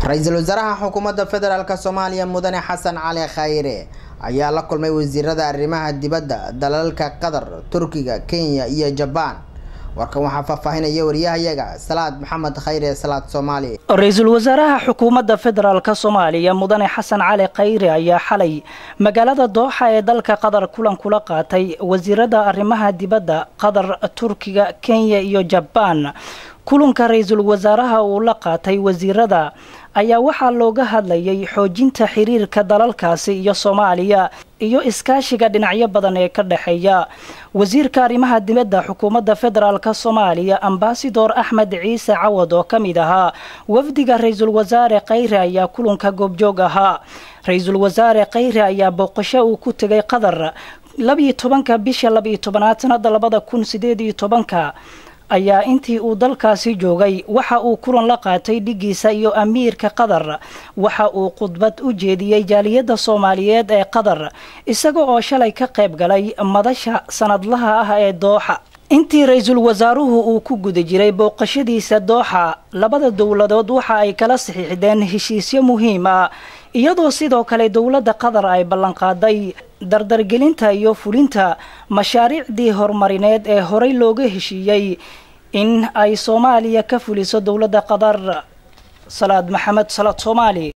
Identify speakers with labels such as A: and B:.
A: ra-iisul wasaaraha xukuumadda federaalk soomaaliya mudane xasan cali khayre ayaa la kulmay wasiirada arrimaha dibadda dalalka qatar turkiga kenya iyo jabaan warkan waxaa faahfaahinaya wariyahayaga salaad maxamed khayre salaad soomaali
B: ra-iisul wasaaraha xukuumadda federaalk soomaaliya mudane xasan cali khayre ayaa xalay magaalada dooxa ee dalka qatar kulan kula qaatay wasiirada arrimaha dibadda qatar turkiga kenya iyo jabaan kulanka ra-iisul wasaaraha uu la qaatay wasiirada ayaa waxaa looga hadlayay xoojinta xiriirka dalalkaasi iyo soomaaliya iyo iskaashiga dhinacyo badan ee ka dhexeeya wasiirka arrimaha dibadda xukuumadda federaalk soomaaliya ambasador axmed ciise cawad oo ka mid ahaa wafdiga ra-iisul wasaare khayre ayaa kulanka goobjoog ahaa ra-iisul wasaare khayre ayaa booqasho uu ku tegay qatar labiyo tobanka bisha labiyo tobanaad sanada labada kun sideed iyo tobanka ayaa intii uu dalkaasi joogay waxa uu kulan la qaatay dhigiisa iyo amiirka qatar waxa uu khudbad u jeediyey jaaliyadda soomaaliyeed ee qatar isaga oo shalay ka qayb galay madasha sanadlaha ah ee dooxa intii ra-iisul wasaaruhu uu ku guda jiray booqashadiisa dooxa labada dowladood waxa ay kala saxiixdeen heshiisyo muhiim ah iyadoo sidoo kale dowladda qatar ay ballanqaaday dardargelinta iyo fulinta mashaariicdii horumarineed ee horey looga heshiiyey in ay soomaaliya ka fuliso dowladda qatar salaad maxamed salaad soomaali